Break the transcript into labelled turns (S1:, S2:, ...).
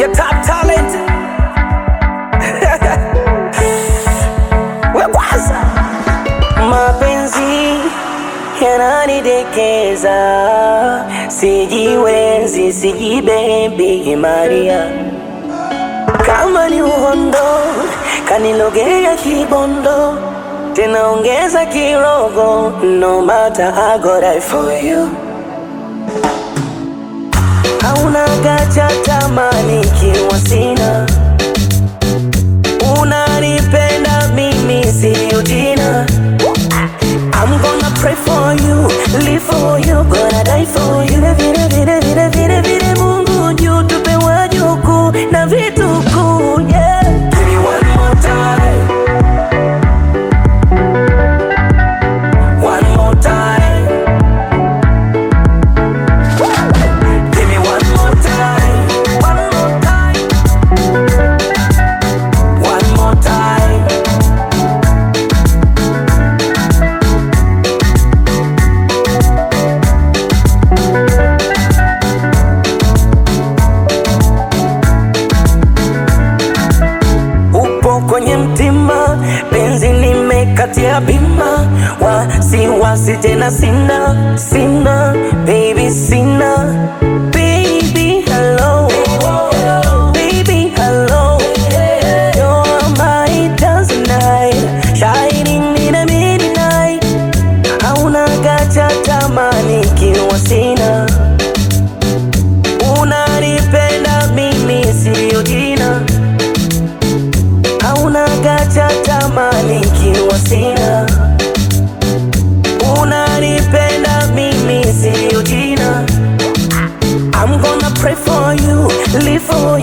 S1: your top talent. We kwanza mapenzi yananidekeza, sijiwezi, sijibebi Maria, kama ni uhondo kanilogea kibondo, tena ongeza kirogo, no matter I go die for you. Hauna gacha tamani kiwa sina, unanipenda mimi siyo jina. I'm gonna pray for you, live for you, gonna die for you. Vile vile vile vile vile vile Mungu juu tupe wajukuu na vitukuu, yeah. Give me one more time. One more time. Give me one more time. One more time. One more time. upo kwenye mtima, penzi nimekatia bima, wasiwasi tena sina, sina baby, sina baby, hello baby, hello you're my dancing night, shining in the midnight, hauna gacha tamani kiwa sina, unanipenda mimi siyo jina hauna gacha tamani kiwa sina, unanipenda mimi siyo jina. I'm gonna pray for you, live for